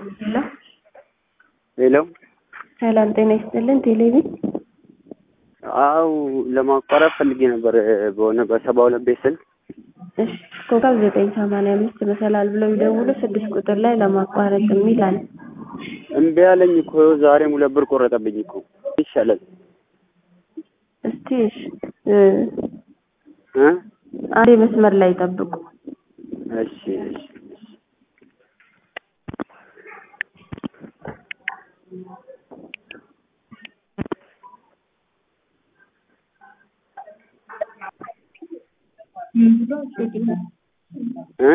ሄሎ ሄሎ ሰላም ጤና ይስጥልን። ቴሌቪዥን አው ለማቋረጥ ፈልጌ ነበር በሆነ በሰባ ሁለት ቤት ስልክ እሺ ኮከብ ዘጠኝ ሰማንያ አምስት መሰላል ብለው ይደውሉ ስድስት ቁጥር ላይ ለማቋረጥ የሚል አለ። እምቢ አለኝ እኮ ዛሬም ሁለት ብር ቆረጠብኝ እኮ ይሻላል እስቲ እሺ እ እ አንዴ መስመር ላይ ጠብቁ። እሺ እሺ እ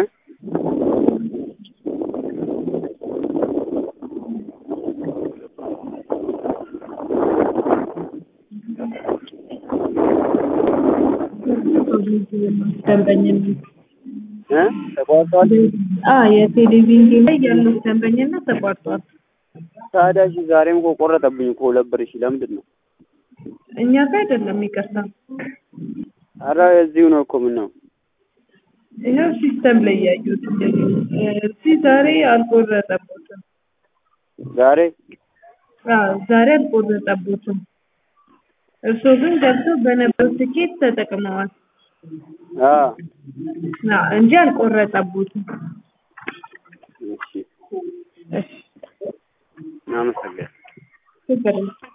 ደንበኝነት እ ተቋርጧል። አ የቴሌቪዥን ላይ ያሉት ደንበኝነት ተቋርጧል። ታዲያ እሺ ዛሬም እኮ ቆረጠብኝ እኮ ሁለት ብር። እሺ ለምንድን ነው? እኛ ጋር አይደለም ይቅርታ። ኧረ እዚሁ ነው እኮ ምን ነው ይኸው ሲስተም ላይ ያዩት እንደዚህ እዚህ ዛሬ አልቆረጠቦትም። ዛሬ አዎ ዛሬ አልቆረጠቦትም። እርስዎ ግን ገብተው በነበረው ትኬት ተጠቅመዋል አ አ እንጂ አልቆረጠቦትም። እሺ እሺ አመሰግናለሁ። ችግር የለም።